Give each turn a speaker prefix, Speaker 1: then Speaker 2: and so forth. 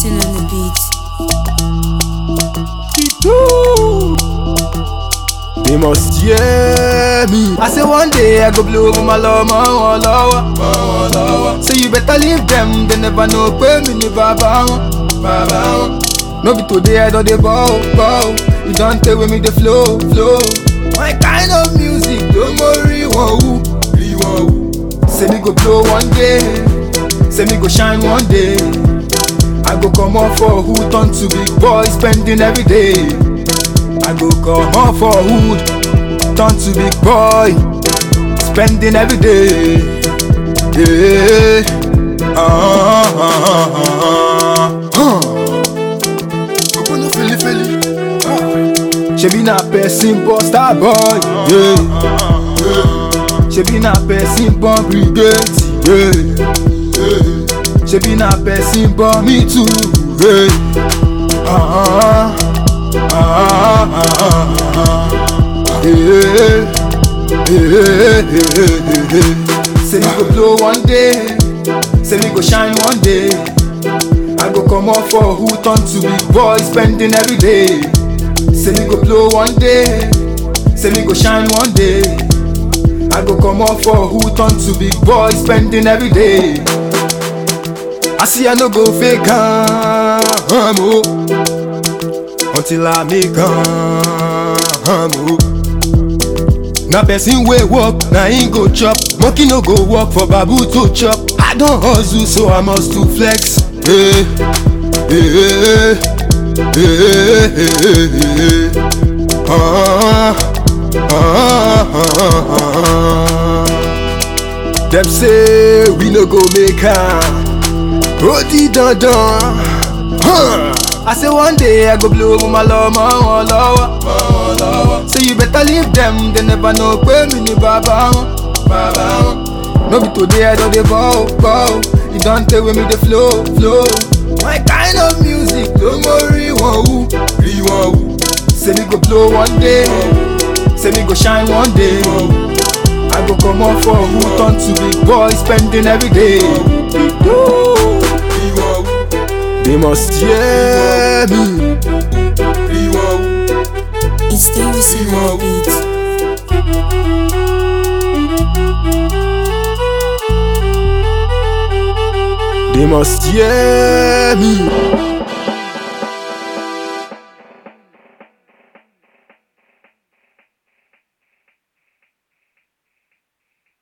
Speaker 1: Wilson on the beat.
Speaker 2: They must hear me. I say one day I go blow over my love, my one lover. So you better leave them, they never know pay me ni baba wọn, baba wọn. No be today I don dey bow, bow. You don take with me the flow, flow. My kind of music, don't worry, wọn who, rí wọn who. Say me go blow one day, say me go shine one day. I go come out for who turn to big boy, spending every day. I go come out for hood, turn to big boy, spending every day. Yeah. Ah, ah, ah, ah, ah. Open up, feel it, feel it. Ah. Shebi na person born star boy, yeah. yeah. Shebi na person born brigade, yeah. yeah. Shebi na person born me too, yeah. Ah, ah, ah, ah, ah, ah. Yeah. Yeah, yeah, yeah, yeah. Say me go blow one day, say me go shine one day. I go come out for who turn to big boy, spending every day. Say me go blow one day, say me go shine one day. I go come out for who turn to big boy, spending every day. I see I no go fake am oh, until I make am oh. Na person wey work na him go chop, monkey no go work for babu to chop. I don hustle so I must to flex. Hey, hey, hey, hey, hey, hey. Ah, ah, ah, ah, ah. Dem say we no go make am. Odi dandan. Huh. I say one day I go blow over my love, my one lover. So you better leave them, they never know pé mi ni bàbá wọn, bàbá wọn. No be today I don dey bow, bow. You don take with me the flow, flow. My kind of music, don't worry wọn who, rí wọn who. Say me go blow one day, say me go shine one day. I go come out for who turn to big boy, spending every day. Woo. They must hear me.
Speaker 1: It's the Wilson on the beat.
Speaker 2: They must hear me.